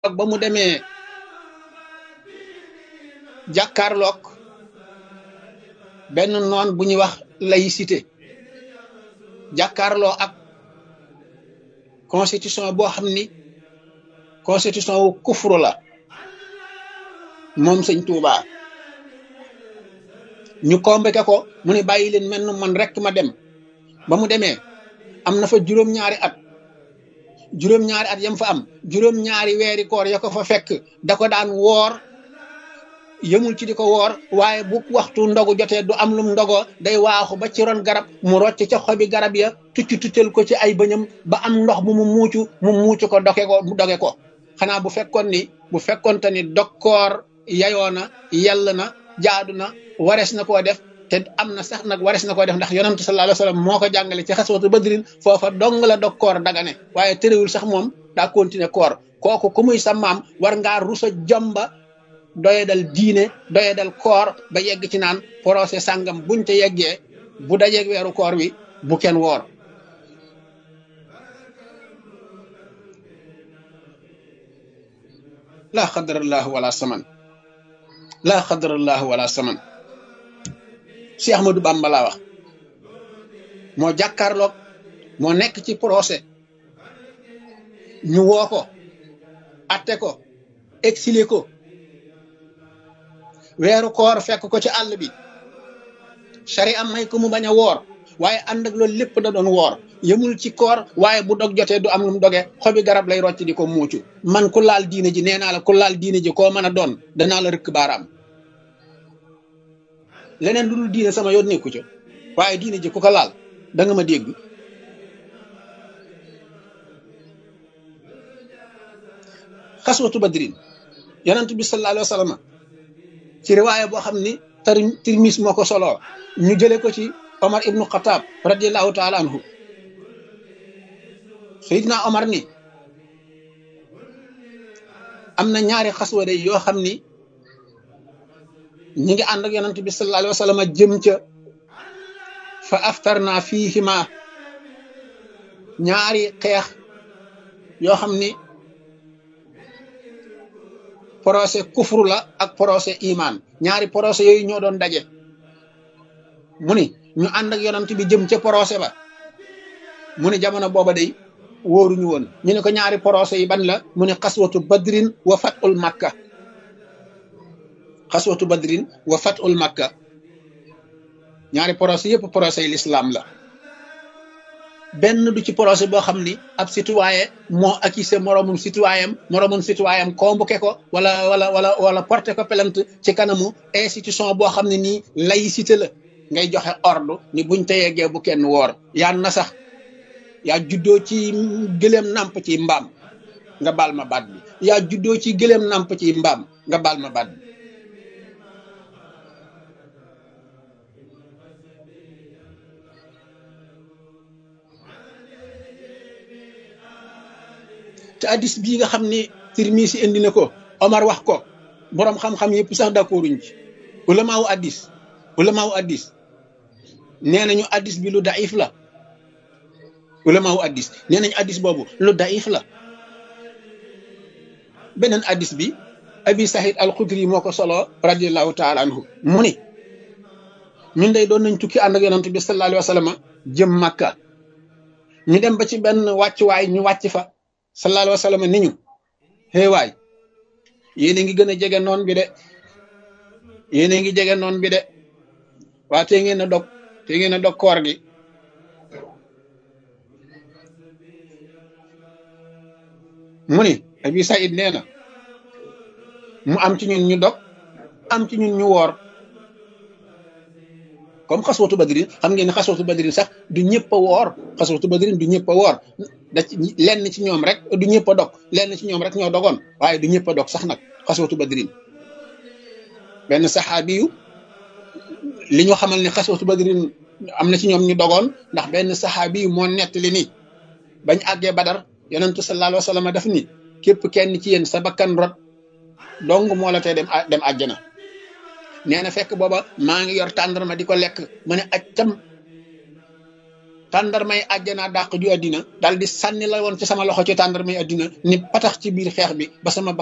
ak ba mu demee jàkkaarloog benn noon bu ñuy wax laïcité jàkkaarloo ak constitution boo xam ni constitution wu kufru la moom sëñ Touba ñu convoqué ko mu ne bàyyi leen mel man rek ma dem ba mu demee am na fa juróom-ñaari at juróom-ñaari at yam fa am juróom-ñaari weeri koor ya ko fa fekk da ko daan woor yëmul ci di ko woor waaye bu waxtu ndogu jotee du am lum ndogoo day waaxu ba ci ron garab mu rocc ca xobi garab ya tucc tuccal ko ci ay bëñam ba am ndox mu mu muucu mu muucu ko doge ko mu doge ko xanaa bu fekkoon ni bu fekkoonte ni dokkoor yayoo na yell na jaadu na warees na koo def te am na sax nag warees na koo def ndax yonantu sallallahu alayhi wasallam moo ko jàngale ci xaswatu badrin foofa dong la dokkoor dagane waaye terewul sax moom daa continuer koor kooku ku muy sa maam war ngaa rusa jomba doyadal diine doyadal koor ba yegg ci naan procès sàngam buñ te yeggee bu dajeeg weeru koor wi bu kenn woor laa xadarallahu wala saman laa xadarallahu wala saman si Ahmadou Bamba laa wax moo jàkkaarloog moo nekk ci procès ñu woo ko atte ko exilé ko weeru koor fekk ko ci àll bi sari am may ko mu bañ a woor waaye ànd ak loolu lépp da doon woor yëmul ci koor waaye bu dog jotee du am lu mu doge xobi garab lay rocc di ko muucu man ku laal diine ji nee naa la ku laal diine ji koo mën a doon danaa la rëkk baaraam leneen lu dul diine sama yoon nekku ca waaye diine ji ku ko laal da nga ma dégg xaswatu badrin yonent bi sallallahu alayhi wa sallam ci riwaaya boo xam ni tar tirmis moo ko soloo ñu jële ko ci omar ibnu xataab radiallahu taala anhu sayidna omar ni am na ñaari xaswa day yoo xam ni ñi ngi ànd ak yonent bi sallallahu alayhi wa sallam jëm ca fa aftarna fiihima ñaari xeex yoo xam ni procès kufru la ak procès iman ñaari procès yooyu ñoo doon daje mu ni ñu ànd ak yonent bi jëm ca procès ba mu ni jamono booba day wóoruñu woon ñu ne ko ñaari procès yi ban la mu ne xaswatu badrin wa fatul makka xaswatu badrin wa fatul makka ñaari procès yëpp procès yi l'islam la benn du ci procès boo xam ni ab citoyen moo accusé moroomum citoyen moroomum citoyen convoqué ko wala wala wala wala porté ko plainte ci kanamu institution boo xam ne nii laïcité la ngay joxe ordre ni buñ te yeggee bu kenn woor yaa na sax yaa juddoo ci gëléem nàmp ci mbaam nga baal ma baat bi yaa juddoo ci gëléem nàmp ci mbaam nga baal ma baat bi te addis bii nga xam ni Tirmisi indi na ko Omar wax ko boroom xam-xam yëpp sax d'accorduñ ci ulamaawu addis ulamaawu addis nee nañu addis bi lu daif la ulamaawu addis nee nañu addis boobu lu daif la beneen addis bi abi sahid al xudri moo ko solo radiallahu taala anhu mu ni ñun day doon nañ tukki ànd ak yonent bi sallallahu alayhi wa sallam jëm màkka ñu dem ba ci benn wàccuwaay ñu wàcc fa sallallahu alayhi wa sallam ni ñu xëy waay yéen a ngi gën a jege noon bi de yéen a ngi jege noon bi de waa te ngeen a dog te ngeen a dog koor gi mu ni abi saïd nee na mu am ci ñun ñu dog am ci ñun ñu woor comme xaswatu badrin xam ngeen ne xaswatu badrin sax du ñëpp a woor xaswatu badrin du ñëpp a woor da ci lenn ci ñoom rek du ñëpp a dog lenn ci ñoom rek ñoo dogoon waaye du ñëpp a dog sax nag xaswatu badrin benn saxaabi yu li ñu xamal ne xaswatu badrin am na ci ñoom ñu dogoon ndax benn saxaabi yu moo nettali ni bañ àggee badar yonentu sallallahu alayhi wa sallam daf ni képp kenn ci yéen sa bakkan rot dong moo la tee dem dem àjjana nee na fekk booba maa ngi yor tàndarma di ko lekk ma ne aj cam tàndarmay àjjana dàq ju àddina daal di sànni la woon ci sama loxo ci tàndarmay àddina ni patax ci biir xeex bi ba sama